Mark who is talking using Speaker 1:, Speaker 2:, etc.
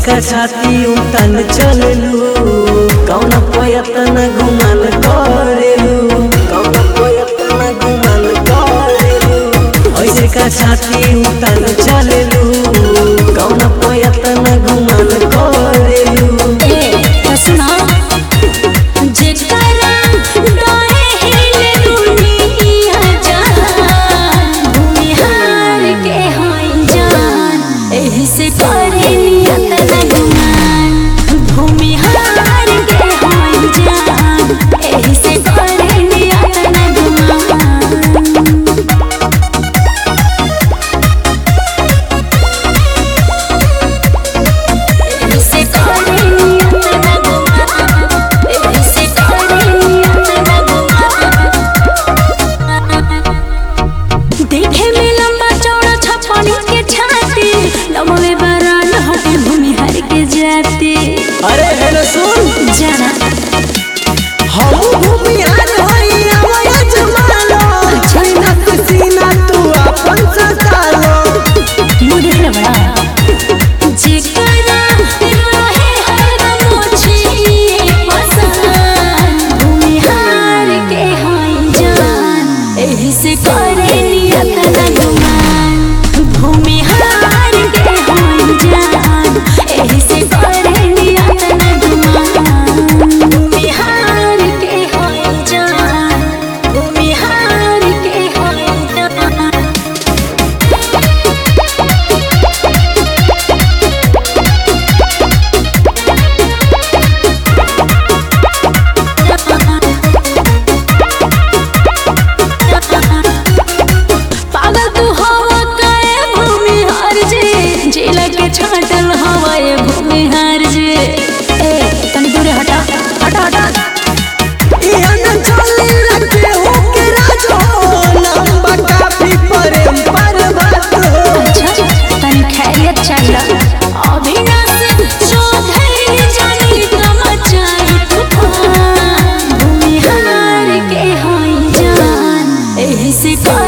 Speaker 1: का छाती उतन चललू कौन पयतन गुमान करेलू कौन पयतन गुमान करेलू ऐसे का छाती उतन चललू कौन पयतन गुमान करेलू
Speaker 2: ए तो सुना जेकरा डरे हिले दुनिया जान भूमिहार के होई जान एही से करे नियत न गुमान भूमिहार के होई जान एही से करे नियत न गुमान से करे नियत न गुमान से करे नियत न गुमान देखे में लंबा चौड़ा छपनी के छाती लमवे बरान हटे भूमिहार के जाती
Speaker 1: अरे हेलो सुन
Speaker 2: जाना
Speaker 1: हम भूमिहार हई आवया जमालो छैना से सीना तू अपन सतालो
Speaker 2: मुझे है बड़ा जेकरा रहे हरदम मोछिए पसंद भूमिहार के होई जान एही से करे नियत न गुमान भूमिहार के होई जान एही से करे नियत न गुमान भूमिहार के होई जान भूमिहार के होई जान पागल तू हवा काए भूमि हार जे जिला के छाटल हवा ये भूमि हार जे ए तनी दूरे हटा हटा हटा
Speaker 1: इहा न चले रखे हो के राजो लंबा काफी प्रेम पर्वत हो
Speaker 2: अच्छा तनी खैरियत चाहिए अविनाश चौधरी जानी तमचाई तूफान भूमि हार के होई जान एही से कर